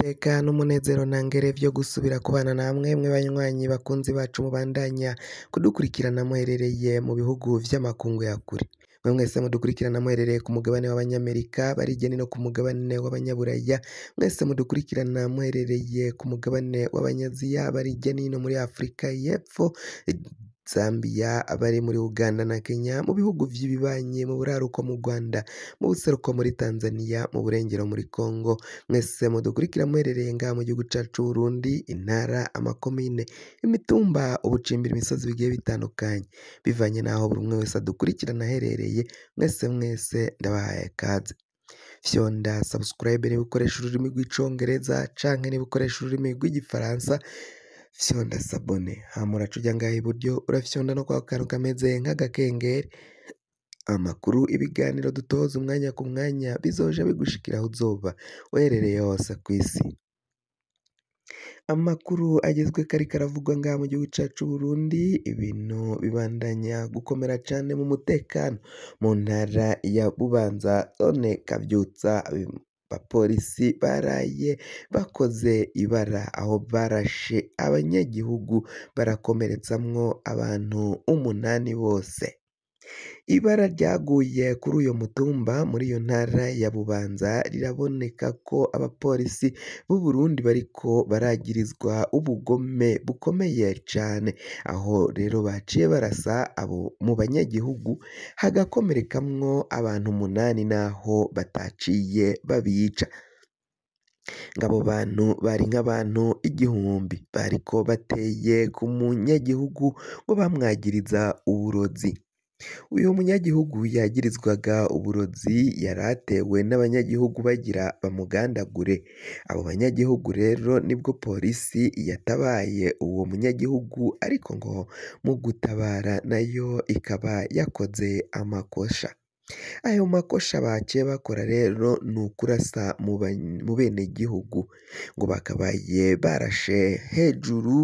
iteka n'umunezero ntangere vyo gusubira kubana namwe mwe banywanyi bakunzi bacu mubandanya kudukurikirana muherereye mu bihugu vy'amakungu ya kure mwe mwese mudukurikirana muherereye ku mugabane w'abanyamerika barijyane no ku mugabane w'abanyaburaya mwese mudukurikirana muherereye ku mugabane w'abanyaziya barijya nino muri afurika y'epfo Zambia abari muri Uganda na Kenya mu bihugu vy'ibibanyi mu buraruko mu Rwanda mu buseruko muri Tanzania mu burengero muri Congo mwese mudukurikira muherereye ngaha mu gihugu cacu Burundi intara amakomine imitumba ubucimbira imisozi bigiye bitandukanye bivanye n'aho buri umwe wese adukurikirana aherereye mwese mwese ndabahaye kaze fyonda subscribe niba ukoresha ururimi rw'icongereza canke niba ukoresha ururimi rw'igifaransa fyonda sabone hama uraca uja ngaha iburyo urafyonda no kwa kantu kameze nk'agakengeri amakuru ibiganiro dutoza umwanya ku mwanya bizoja bigushikira aho uzoba uherereye hose kw'isi amakuru agezweko ariko aravugwa ngaha mu gihugu cacu Burundi ibintu bibandanya gukomera cane mu mutekano mu ntara ya Bubanza zone Kavyutsa abapolisi baraye bakoze ibara aho barashe abanyagihugu barakomeretsamwo abantu umunani bose ibara ryaguye kuri uyo mutumba muri iyo ntara ya Bubanza riraboneka ko abapolisi b'u Burundi bariko baragirizwa ubugome bukomeye cane aho rero baciye barasa abo mu banyagihugu hagakomerekamwo abantu umunani naho bataciye babica ngabo bantu bari nk'abantu igihumbi bariko bateye ku munyagihugu ngo bamwagiriza uburozi uyu munyagihugu yagirizwaga uburozi yaratewe n'abanyagihugu bagira bamugandagure abo banyagihugu rero nibwo polisi yatabaye uwo munyagihugu ariko ngo mu gutabara nayo ikaba yakoze amakosha ayo makosha baciye bakora rero ni ukurasa mu benegihugu ngo bakabaye barashe hejuru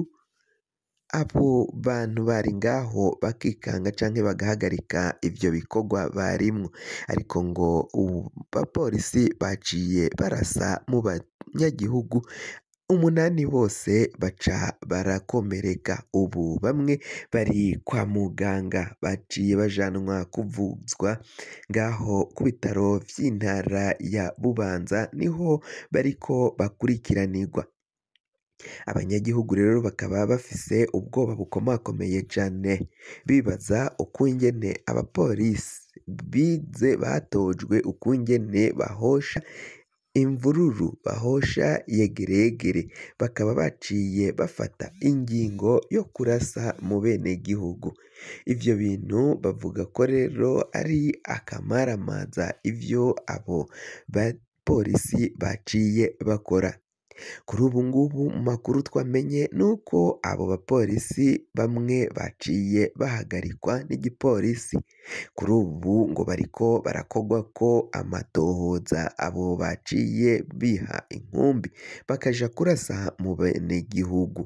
abo bantu bari ngaho bakikanga canke bagahagarika ivyo bikorwa barimwo ariko ngo abapolisi baciye barasa mu banyagihugu umunani bose baca barakomereka ubu bamwe bari kwa muganga baciye bajanwa kuvuzwa ngaho ku bitaro vy'intara ya Bubanza niho bariko bakurikiranirwa abanyagihugu rero bakaba bafise ubwoba bukomakomeye cane bibaza ukungene abapolisi bize batojwe ukungene bahosha imvururu bahosha yegereyegere bakaba baciye bafata ingingo yo kurasa mu benegihugu ivyo bintu bavuga ko rero ari akamaramaza ivyo abo bapolisi baciye bakora kuri ubu ngubu mu makuru twamenye nuko abo bapolisi bamwe baciye bahagarikwa n'igipolisi kuri ubu ngo bariko barakogwako amatohoza abo baciye biha inkumbi bakaja kurasa mu benegihugu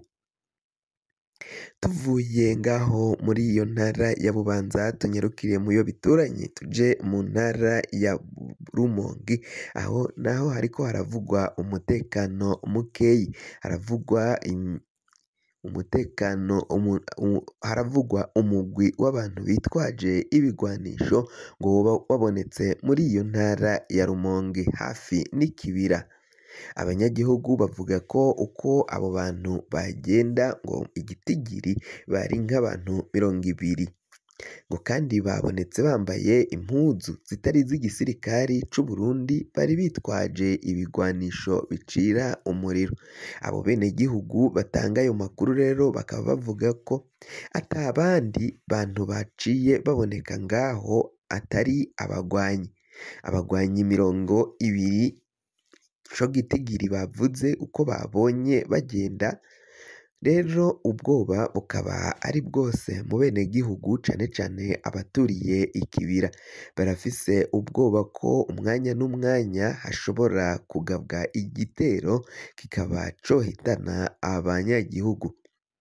tuvuye ngaho muri iyo ntara ya Bubanza tunyarukire mu yo bituranye tuje mu ntara ya Rumonge aho naho hariko haravugwa umutekano mukeyi haravugwa umutekano haravugwa umugwi w'abantu bitwaje ibigwanisho ngo woba wabonetse muri iyo ntara ya Rumonge hafi n'ikibira abanyagihugu bavuga ko uko abo bantu bagenda ngo igitigiri bari nk'abantu mirongo ibiri ngo kandi babonetse bambaye impuzu zitari iz'igisirikari c'u Burundi bari bitwaje ibigwanisho bicira umuriro abo benegihugu batanga ayo makuru rero bakaba bavuga ko ata bandi bantu baciye baboneka ngaho atari abagwanyi abagwanyi mirongo ibiri co gitigiri bavuze uko babonye bagenda rero ubwoba bukaba ari bwose mu benegihugu cane cane abaturiye ikibira barafise ubwoba ko umwanya n'umwanya hashobora kugabwa igitero kikaba cohitana abanyagihugu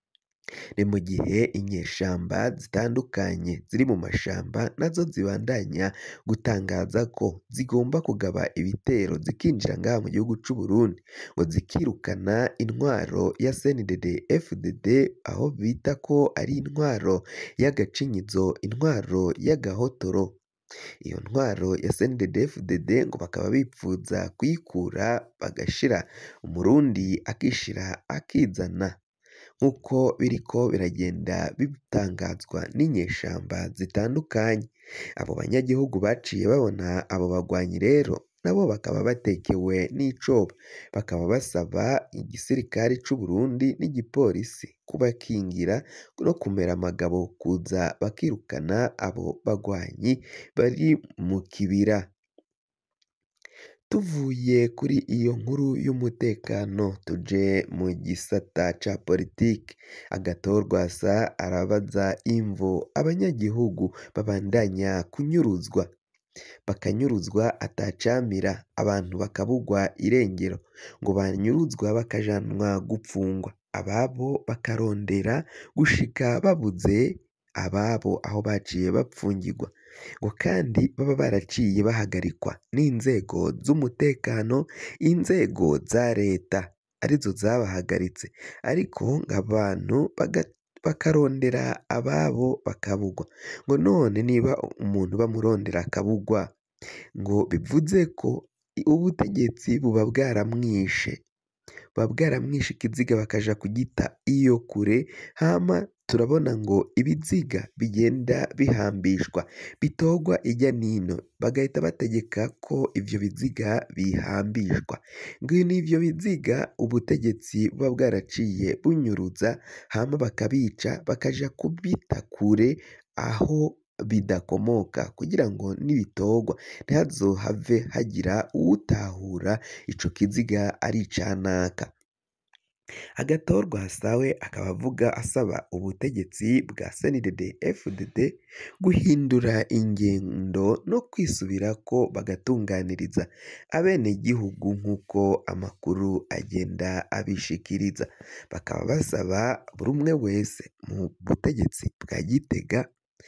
ni mu gihe inyeshamba zitandukanye ziri mu mashamba nazo zibandanya gutangaza ko zigomba kugaba ibitero zikinjira ngaha mu gihugu c'u Burundi ngo zikirukana intwaro ya CNDD FDD aho bita ko ari intwaro y'agacinyizo intwaro y'agahotoro iyo ntwaro ya CNDD FDD ngo bakaba bipfuza kuyikura bagashira umurundi akishira akizana nk'uko biriko biragenda bitangazwa n'inyeshamba zitandukanye abo banyagihugu baciye babona abo bagwanyi rero nabo bakaba batekewe n'icoba bakaba basaba igisirikare c'u Burundi n'igipolisi kubakingira no kumera amagabo kuza bakirukana abo bagwanyi bari mu kibira tuvuye kuri iyo nkuru y'umutekano tuje mu gisata ca politike agatorwasa arabaza imvo abanyagihugu babandanya kunyuruzwa bakanyuruzwa atacamira abantu bakabugwa irengero ngo banyuruzwa bakajanwa gupfungwa ababo bakarondera gushika babuze ababo aho baciye bapfungirwa ngo kandi baba baraciye bahagarikwa n'inzego z'umutekano inzego za leta arizo zabahagaritse ariko ng'abantu bakarondera ababo bakabugwa ngo none niba umuntu bamurondera akabugwa ngo bivuze ko ubutegetsi buba bwaramwishe buba bwaramwishe ikiziga bakaja kugita iyo kure hama turabona ngo ibiziga bigenda bihambishwa bitogwa ijya nino bagahita bategeka ko ivyo biziga bihambishwa ngo n'ivyo biziga ubutegetsi buba bwaraciye bunyuruza hama bakabica bakaja kubita kure aho bidakomoka kugira ngo nibitogwa ntihazohave hagira uwutahura ico kiziga ari icanaka agatorwasa we akaba avuga asaba ubutegetsi bwa CNDD FDD guhindura ingendo no kwisubirako bagatunganiriza abenegihugu nk'uko amakuru agenda abishikiriza bakaba basaba buri umwe wese mu butegetsi bwa Gitega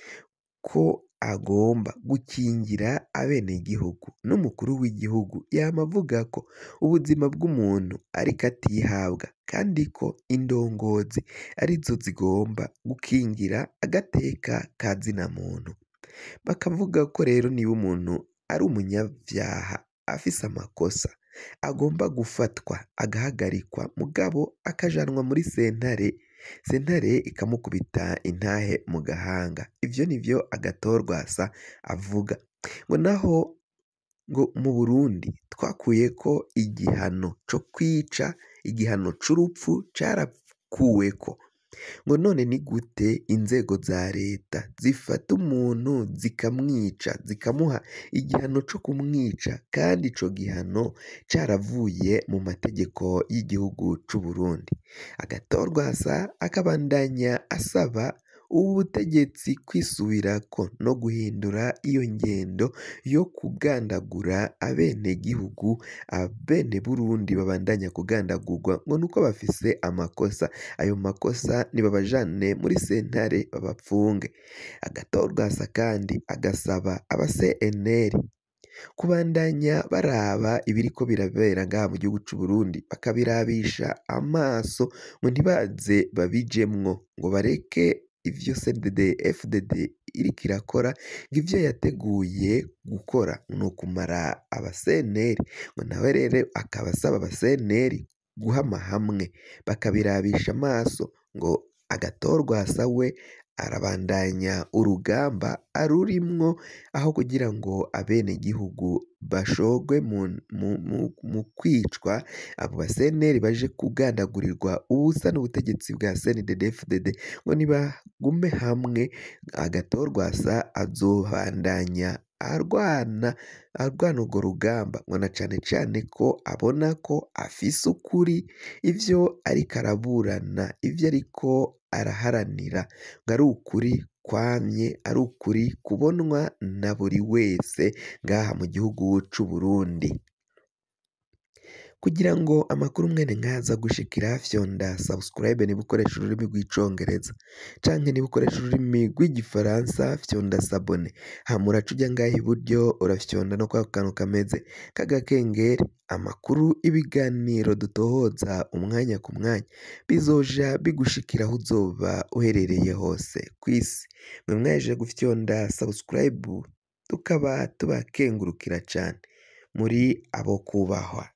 ko agomba gukingira abenegihugu n'umukuru w'igihugu yama avuga ko ubuzima bw'umuntu ariko atihabwa kandi ko indongozi arizo zigomba gukingira agateka ka zina muntu bakavuga ko rero niba umuntu ari umunyavyaha afise amakosa agomba gufatwa agahagarikwa mugabo akajanwa muri sentare sentare ikamukubita intahe mu gahanga ivyo nivyo agatorwasa avuga ngo naho ngo mu Burundi twakuyeko igihano co kwica igihano c'urupfu carakuweko ngo none ni gute inzego za leta zifata umuntu zikamwica zikamuha igihano co kumwica kandi ico gihano caravuye mu mategeko y'igihugu c'u Burundi agatorwasa akabandanya asaba ubutegetsi kwisubirako no guhindura iyo ngendo yo kugandagura abenegihugu abene Burundi babandanya kugandagurwa ngo nuko bafise amakosa ayo makosa nibabajane muri sentare babapfunge agatorwasa kandi agasaba aba CNL kubandanya baraba ibiriko birabera ngaha mu gihugu c'u Burundi bakabirabisha amaso ngo ntibaze babijemwo ngo bareke ivyo CNDD FDD iriko irakora ngo ivyo yateguye gukora ni ukumara aba CNL ngo nawe rero akaba asaba aba CNL guhama hamwe bakabirabisha amaso ngo agatorwasa we arabandanya urugamba arurimwo aho kugira ngo abenegihugu bashorwe mu kwicwa abo ba CNL baje kugandagurirwa ubusa n'ubutegetsi bwa CNDD FDD ngo nibagume hamwe agatorwasa azobandanya arwana arwana urwo rugamba ngo na cane cane ko abona ko afise ukuri ivyo ariko araburana ivyo ariko araharanira ngo ari ukuri kwamye ari ukuri kubonwa na buri wese ngaha mu gihugu c'u Burundi kugira ngo amakuru mwene nk'aza gushikira fyonda subscribe niba ukoresha ururimi rw'icongereza canke niba ukoresha ururimi rw'igifaransa fyonda sabone hama uraca uja ngaha iburyo urafyonda no kwa kantu kameze k'agakengeri amakuru ibiganiro dutohoza umwanya ku mwanya bizoja bigushikira aho uzoba uherereye hose kw'isi mwe mwaje gufyonda subscribe tukaba tubakengurukira cane muri abo kubahwa